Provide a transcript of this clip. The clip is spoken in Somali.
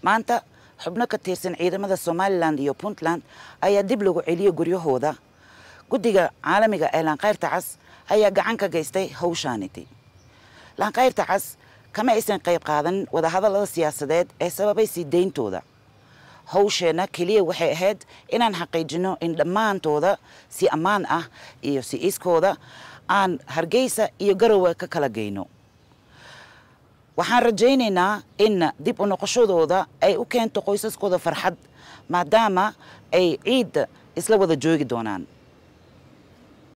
maanta xubno ka tirsan ciidamada somalilan iyo puntland ayaa dib lagu celiyey guryahooda guddiga caalamiga ee laanqayrta cas ayaa gacan ka geystay hawshaaniti laanqayrta cas kama aysan qayb qaadan wadahadallada siyaasadeed ee sababay sii deyntooda hawsheenna keliya waxay ahayd inaan xaqiijino in dhammaantooda si ammaan ah iyo si iskooda aan hargeysa iyo garowe ka kala geyno waxaan rajaynaynaa in dib u noqoshadooda ay u keento qoysaskooda farxad maadaama ay ciidda isla wada joogi doonaan